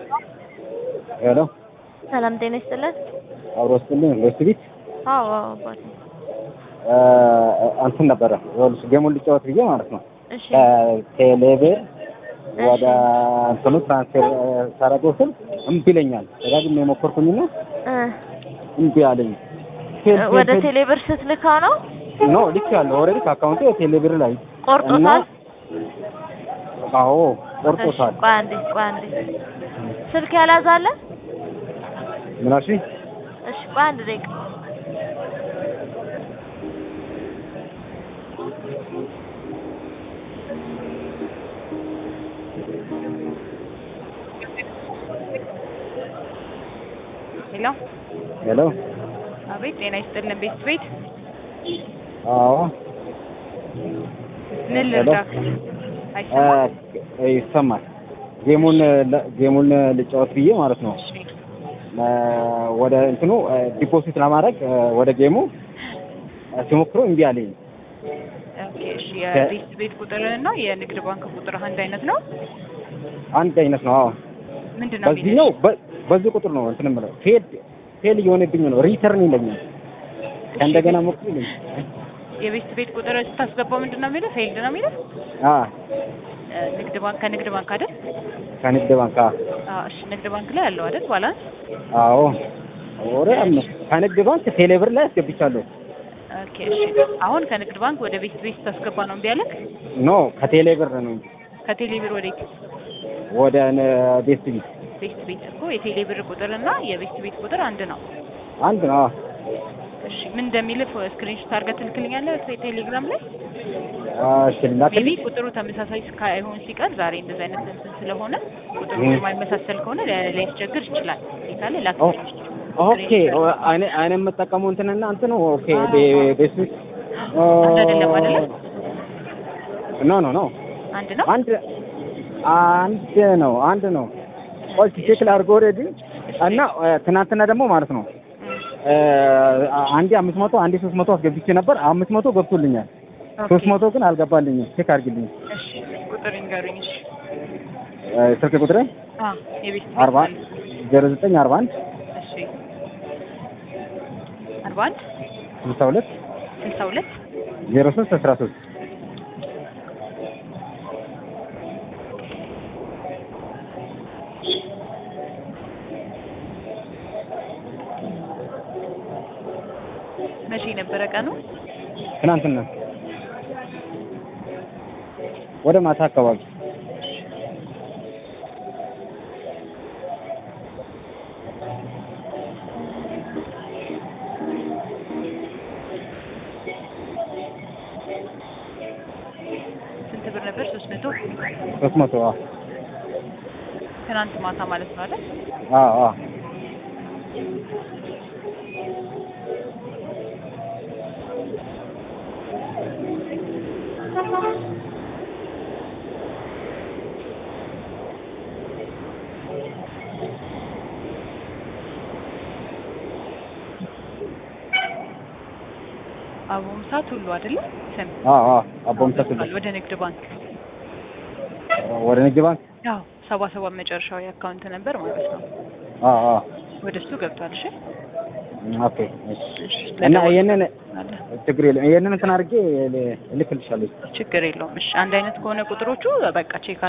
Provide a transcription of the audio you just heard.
ሄሎ ሰላም ጤና ይስጥልን። አብሮ ስጥልኝ ሎስት ቤት አዎ አዎ አባቴ። እንትን ነበረ ይኸውልሽ ጌሙን ልጫወት ብዬ ማለት ነው እሺ ከቴሌብር ወደ እንትኑ ትራንስፌር ሳረገው ስል እምቢ ይለኛል። ደጋግሜ የሞከርኩኝና እ እምቢ አለኝ። ወደ ቴሌብር ስትልካው ነው ኖ ልክ ያለው ኦልሬዲ ከአካውንቴ ቴሌብር ላይ ቆርጦታል? አዎ ቆርጦታል። እሺ፣ ቆይ አንዴ ቆይ አንዴ ስልክ ያላዛለ? ምን አልሽኝ? እሺ ቆይ አንድ ደቂቃ ሄሎ ሄሎ አቤት፣ ጤና ይስጥልን ቤት ቤት አዎ ምን ሄሎ ልርዳክ? አይሰማም? እ ይሰማል። ጌሙን ለ- ጌሙን ልጫወት ብዬ ማለት ነው እሺ እ ወደ እንትኑ እ ዲፖዚት ለማድረግ እ ወደ ጌሙ እ ሲሞክረው እምቢ አለኝ። ኦኬ። እሺ የቤት ቤት ቁጥርህና የንግድ ባንክ ቁጥርህ አንድ አይነት ነው? አንድ አይነት ነው። አዎ ምንድን ነው በዚህኛው የሚልሽ? በ- በዚህ ቁጥር ነው እንትን የምለው ፌል ፌል እየሆነብኝ ነው። ሪተርን ይለኛል። ከእንደገና ሞክሩ ይለኛል። የቤት ቤት ቁጥር ስታስገባው ምንድን ነው የሚለው? ፌልድ ነው የሚለው? አ እ ንግድ ባንክ ከንግድ ባንክ አይደል? ከንግድ ባንክ አ- አዎ። እሺ ንግድ ባንክ ላይ አለው አይደል ባላንስ? አዎ ወሬ አለ ከንግድ ባንክ ቴሌብር ላይ አስገብቻለሁ። ኦኬ። እሺ አሁን ከንግድ ባንክ ወደ ቤት ቤት ስታስገባ ነው እምቢ አለክ? ኖ ከቴሌብር ነው እንጂ ከቴሌ ብር ወዴት? ወደ ነ- ቤት ቤት ቤት ቤት እኮ የቴሌ ብር ቁጥርና የቤት ቤት ቁጥር አንድ ነው። አንድ ነው። አዎ። እሺ ምን እንደሚልህ ስክሪንሾት አድርገህ ትልክልኛለህ ቴሌግራም ላይ? እሺ ላክልኝ። ሜቢ ቁጥሩ ተመሳሳይ እስካይሆን ሲቀር ዛሬ እንደዚህ አይነት እንትን ስለሆነ ቁጥሩ እ። የማይመሳሰል ከሆነ ሊ- ሊያስቸግር ይችላል። ይካለ ላክ ኦ- ኦኬ እኔ እኔ የምጠቀመው እንትንና እንትን ኦኬ ቤ- ቤት ቤት አንድ አይደለም አይደለ? ኖ ኖ ኖ አንድ ነው። አንድ አንድ ነው አንድ ነው። ቆይ ቼክ ላድርግ ኦልሬዲ እና እ፣ ትናንትና ደግሞ ማለት ነው እ፣ አንዴ አምስት መቶ አንዴ ሶስት መቶ አስገብቼ ነበር። አምስት መቶ ገብቶልኛል። ኦኬ። ሶስት መቶ ግን አልገባልኝም። ቼክ አድርግልኝ። እሺ ቁጥር ይንገሩኝ። እሺ እ፣ ስልክ ቁጥሬ አ የቤት ቤት አርባ ዜሮ ዘጠኝ አርባ አንድ እሺ አርባ አንድ ስልሳ ሁለት ስልሳ ሁለት ዜሮ ሶስት አስራ ሶስት መቼ ነበረ ቀኑ? ትናንትና ወደ ማታ አካባቢ ስንት ብር ነበር? ሶስት መቶ ሶስት መቶ አዎ ትናንት ማታ ማለት ነው አይደል? አዎ አዎ አቦምሳ ቱሉ አይደለ? ስም አዎ አዎ አቦም ተክል ወደ ንግድ ባንክ ወደ ንግድ ባንክ ያው ሰባ ሰባ መጨረሻው የአካውንት ነበር ማለት ነው። አዎ አዎ ወደ እሱ ገብቷል። እሺ ኦኬ እሺ እና ይሄንን ችግር የለም ይሄንን እንትን አድርጌ እልክልሻለሁ ችግር የለውም። እሺ አንድ አይነት ከሆነ ቁጥሮቹ በቃ ቼክ